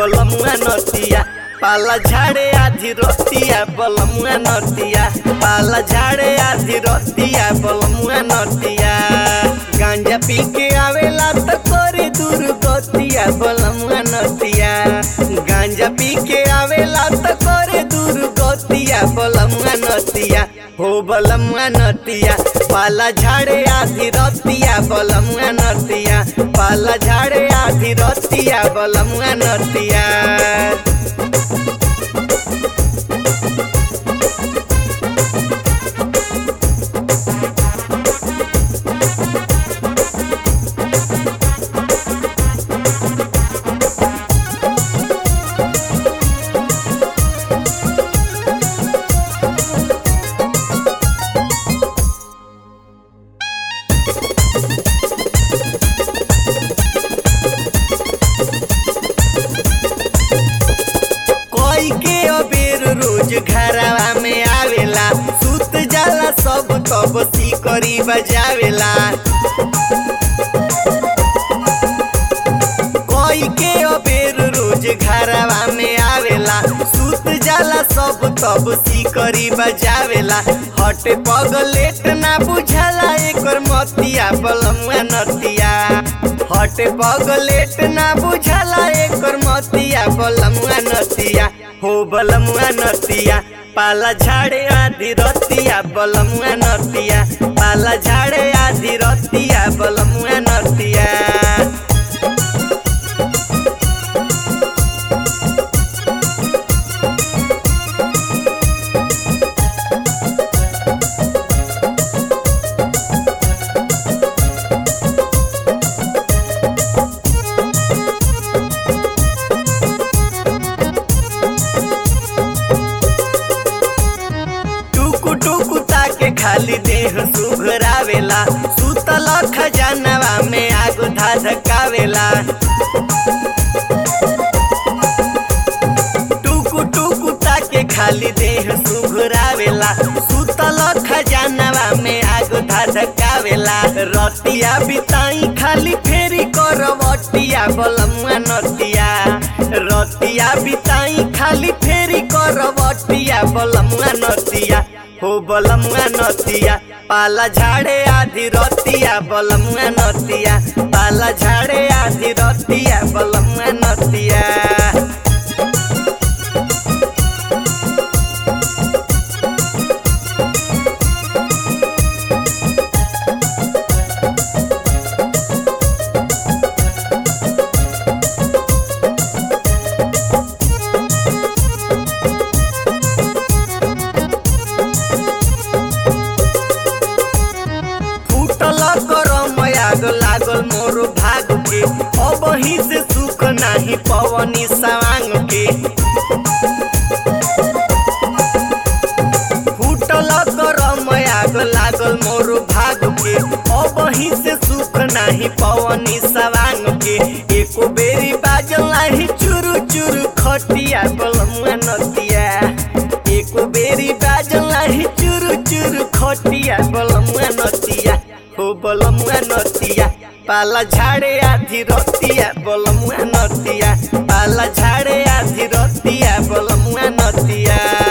बलमुआ नतिया पाला झाड़े आधी रोतिया बलमुआ नतिया पाला झाड़े आधी रोतिया बलमुआ नतिया गांजा पी के आवेला त करे दूर गतिया बलमुआ नतिया गांजा पी के आवेला त करे दूर गतिया बलमुआ नतिया हो बलमुआ नतिया पाला झाड़े आधी रतिया बलमुआ नतिया पाला झाड़े आधी रतिया बलमुआ नतिया कोई के अबेर रोज घरवा में आवेला सुत जाला सब तब सिकरी बजावेला कोई के अबेर रोज घरवा में आवेला सुत जाला सब तब सिकरी बजावेला हटे पगलेट ना बुझाला एकर मतिया बलमुआ नतिया हटे पगलेट ना बुझाला एकर मतिया बलमुआ नतिया हो बलमुआ नतिया पाला झाड़े आधी रतिया बलमुआ नतिया पाला झाड़े आधी रतिया बलमुआ नतिया टुकु टुकु ताके खाली देह सुघरावेला सुतल खजानवा में आग धधकावेला टुकु टुकु ताके खाली देह सुघरावेला सुतल खजानवा में आग धधकावेला रतिया बिताई खाली फेरी करवटिया बलमुआ नतिया रतिया बिताई खाली फेरी करवटिया बलमुआ नतिया हो बलमुआ नतिया पाला झाड़े आधी रतिया बलमुआ नतिया पाला झाड़े आधी रतिया बलमुआ नतिया फूटल करम आग लागल मोर भाग के अब ही से सुख नाही पवनी सवांग के फूटल करम आग लागल मोर भाग के अब ही से सुख नाही पवनी सवांग के एको बेरी बाजल नाही चुरु चुरु खटिया बलमुआ नतिया एको बेरी बाजल नाही चुरु चुरु खटिया बलमुआ नतिया हो बलमुआ नतिया पाला झाड़े आधी रतिया बलमुआ नतिया पाला झाड़े आधी रतिया बलमुआ नतिया